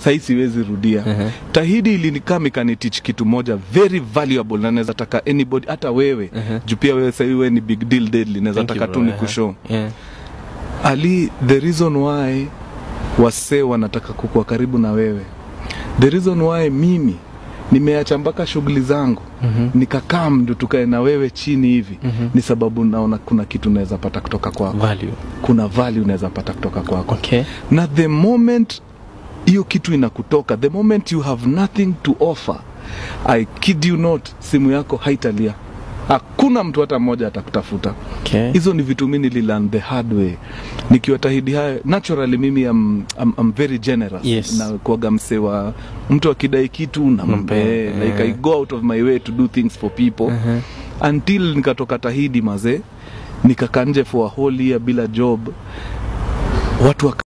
sahii siwezi rudia Ehe. tahidi ilinikam ikanitich kitu moja very valuable na naweza taka anybody hata wewe Ehe. juu pia wewe sahii wewe ni big deal deadly naweza Thank you, taka tu bro. ni Ehe. kushow Yeah. ali the reason why wasee wanataka kukuwa karibu na wewe the reason why mimi nimeacha mpaka shughuli zangu Mhm. nikakaa mdu tukae na wewe chini hivi Mhm. ni sababu naona kuna kitu naweza pata kutoka kwako Value. kuna value unaweza pata kutoka kwako Okay. na the moment hiyo kitu inakutoka the moment you have nothing to offer i kid you not simu yako haitalia hakuna mtu hata mmoja atakutafuta Okay. hizo ni vitu mi nililearn the hard way nikiwatahidi hayo naturally mimi am, am, am very generous Yes. na kuaga mse wa mtu akidai kitu nampe Nampe, like eh. i go out of my way to do things for people Mhm. until nikatoka tahidi mazee nikakaa nje for a whole year bila job watu waka